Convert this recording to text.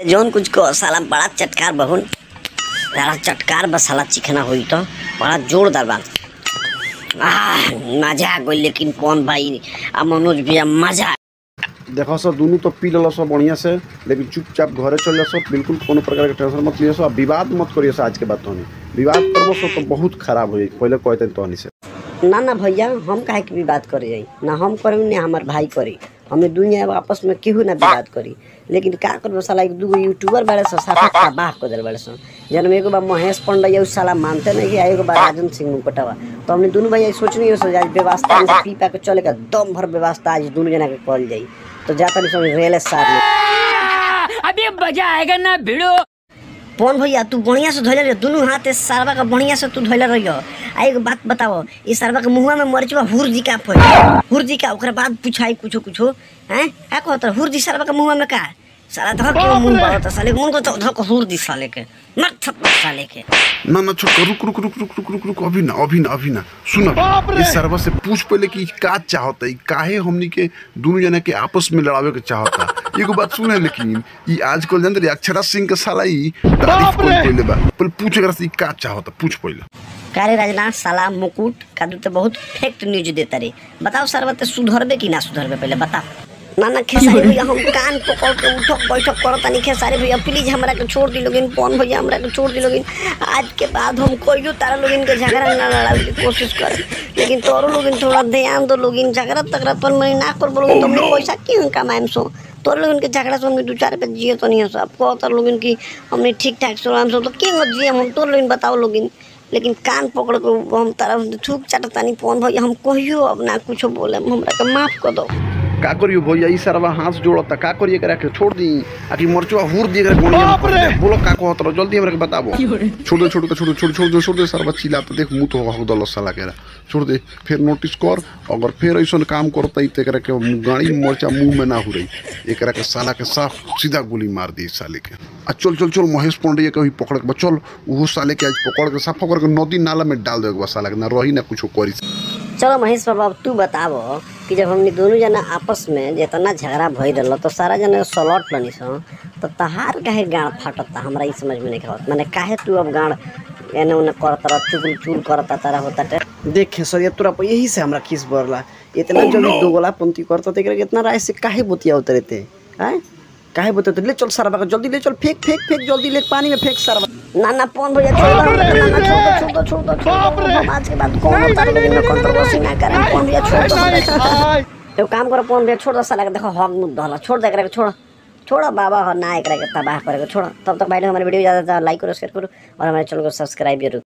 जौन कुछ को साला बड़ा चटकार बहुन साला चटकार बस साला चिकना हुई तो बड़ा जोरदार बा आह मजा आ गई लेकिन कौन भाई आ मनोज भैया मजा आ देखो सर दोनों तो पी ललो सब बढ़िया से लेकिन चुपचाप घरे चल जा सब बिल्कुल कोनो प्रकार के टेंशन मत लियो सब विवाद मत करियो सब आज के बाद तोनी विवाद करबो सब तो बहुत खराब हो जाई पहले कहते तोनी से ना ना भैया हम काहे के विवाद करे जाई ना हम करी ना हमार भाई करी हमें दुनिया में आपस में केहू ना विवाद करी लेकिन का करबो साला एक दूगो यूट्यूबर बारे सो साफा तबाह कर देल बारे सो जन एगो बा महेश पंडा उ साला मानते नहीं कि आ एगो बा राजन सिंह मुकटवा तो हमने दोनों भैया सोचनी हो सो आज व्यवस्था में पी पा के चले का दम भर व्यवस्था आज दोनों जना के कल जाई तो जाता नहीं समझ रेल सार में अभी मजा आएगा ना भिड़ो पवन भैया तू बढ़िया से धोले रहियो दुनू हाथ से सारवा का बढ़िया से तू धोले रहियो आ एक बात बताओ ई सारवा के मुंहवा में मरचवा हुरजी का फल हुरजी का ओकरा बाद पूछाई कुछो कुछो हैं का कहत हुरजी सारवा के मुंहवा में का साला धक के मुंह बात साले मुंह को तो धक हुरजी साले के मर थप्पड़ साले के ना ना छोट रुक रुक रुक रुक रुक रुक रुक अभी ना अभी ना अभी ना सुन अभी इस सर्वा से पूछ पहले कि का चाहता है काहे हमनी के दोनों जना के आपस में लड़ावे के चाहता एगो बात सुने लेकिन ई आजकल जानते रही अक्षरा सिंह के साला ई तारीफ कोई पहले बा पहले पूछ एकरा से ई का चाहता पूछ पहले कारे राजना साला मुकुट कादू तो बहुत फेक न्यूज देता रे बताओ सरवा ते सुधरबे कि ना सुधरबे पहले बताओ ना ना खेसारी भैया हम कान पकड़ के उठक बैठक करत नहीं खेसारी भैया प्लीज हमरा के छोड़ दी लोगिन कौन भैया हमरा के छोड़ दी लोगिन आज के बाद हम कोई तारा लोगिन के झगड़ा ना लड़ावे की कोशिश कर लेकिन तोरो लोगिन थोड़ा ध्यान दो लोगिन झगड़ा तगड़ा पर मैं ना कर बोलोगिन तुमने पैसा क्यों कमाएम सो तोर लोगन के झगड़ा से हमने दो चार पे जिए तो नहीं है सब कहता लोगिन की हमने ठीक ठाक से हम सब तो क्यों जिए हम तोर लोगिन बताओ लोगिन लेकिन कान पकड़ के हम तारा थूक चाटतानी पवन भैया हम कहियो अब ना कुछो बोले हमरा के माफ कर दो का करियो भैया ई सरवा हाथ जोड़ता का करिए एकरा के छोड़ दी आकि मरचवा हुर दी एकरा गोनिया में पड़ जाए बोलो का कहत रहो जल्दी हमरा के बताबो छोड़ दे छोड़ दे छोड़ दे छोड़ छोड़ दे छोड़ दे सरवा चिल्ला तो देख मुंह तो हो दल साला केरा छोड़ दे फिर नोटिस कर अगर फिर ऐसन काम करता तो एकरा के गाड़ी मरचा मुंह में ना हुरई एकरा के साला के साफ सीधा गोली मार दी इस साले के आ चल चल चल महेश पांडे के भी पकड़ के बा, चल वो साले के आज पकड़ के साफ पकड़ के नदी नाला में डाल देगा साला के ना रही ना कुछो करी चलो महेश बाबा अब तू बताबो कि जब हमने दोनों जना आपस में जितना झगड़ा भई रहल तो सारा जना सलट लनी सो तो तहार काहे गाड़ फाटता हमरा ई समझ में नहीं आवत माने काहे तू अब गाड़ एने ओने करत रह चुगल चुल करता तारा होता टे देख खेसरिया तोरा पर यही से हमरा खीस बरला इतना जल्दी दोगला पंक्ति करता तो एकरा के इतना राय से काहे बोतिया उतरते हैं काहे बोते ले चल सरवा के जल्दी ले चल फेंक फेंक फेंक जल्दी ले पानी में फेंक सरवा ना ना पवन भैया छोड़ दो ना ना छोड़ दो छोड़ दो छोड़ दो हम आज के बाद कौन तारा लोग में कंट्रोवर्सी ना करें पवन भैया छोड़ दो तो काम करो पवन भैया छोड़ दो साला के देखो हक मुद्दा होला छोड़ दे एकरा के छोड़ छोड़ो बाबा हो ना एकरा के तबाह करे के छोड़ो तब तक भाई लोग हमारे वीडियो ज़्यादा से ज़्यादा लाइक करो शेयर करो और हमारे चैनल को सब्सक्राइब जरूर